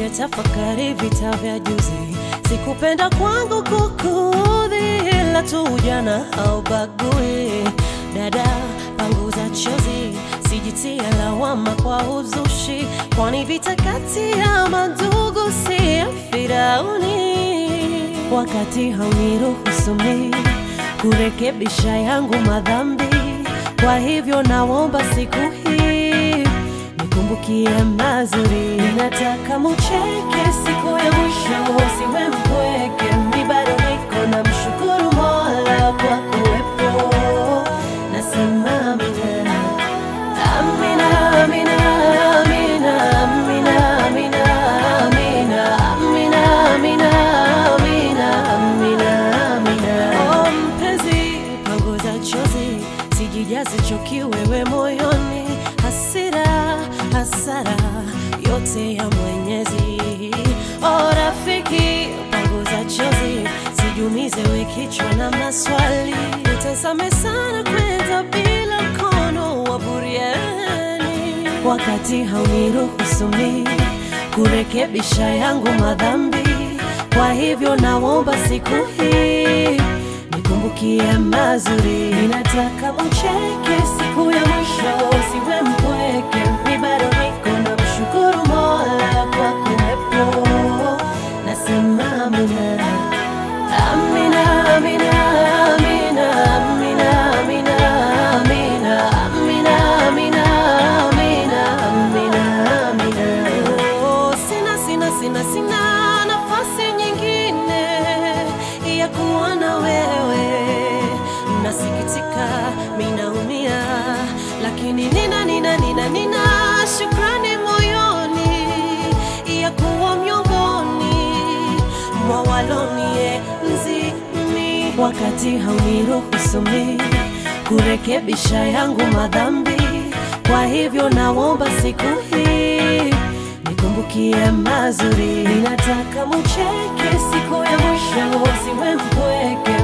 nimetafakari vita vya juzi, sikupenda kwangu kukudhi, ila tu ujana haubagui. Dada, panguza chozi, sijitie lawama kwa uzushi, kwani vita kati ya mandugu si ya Firauni. Wakati hauniruhusu mimi kurekebisha yangu madhambi, kwa hivyo naomba siku hii nikumbukie mazuri. Nataka mucheke siku ya mwisho, usiwe mpweke. Mi bado niko na mshukuru Mola kwa kuwepo, nasema amina, amina, amina, amina, amina, amina, amina, amina, amina, amina, amina, amina. Oh, mpenzi, panguza chozi, sijijaze choki wewe moyoni, hasira, hasara yote ya Mwenyezi. Oh, rafiki, panguza chozi, sijumize we kichwa na maswali, utazame sana kwenda bila mkono wa buriani, wakati hauniruhusu mimi kurekebisha yangu madhambi. Kwa hivyo naomba siku hii nikumbukie mazuri. Ninataka ucheke siku ya mwisho, usiwe mpweke. Mi bado niko na mshukuru Mola kwa kuwepo, nasema amina, amina, amina, amina, amina, amina, amina, amina, amina, amina, amina, amina. Oh, sina, sina, sina, sina nafasi nyingine ya kuwa na wewe. Nasikitika, minaumia, lakini nina, nina, nina, nina shukrani moyoni ya kuwa miongoni mwa walonienzi mimi, wakati hauniruhusu mimi kurekebisha yangu madhambi. Kwa hivyo naomba siku hii nikumbukie mazuri. Ninataka mucheke siku ya mwisho, usiwe mpweke.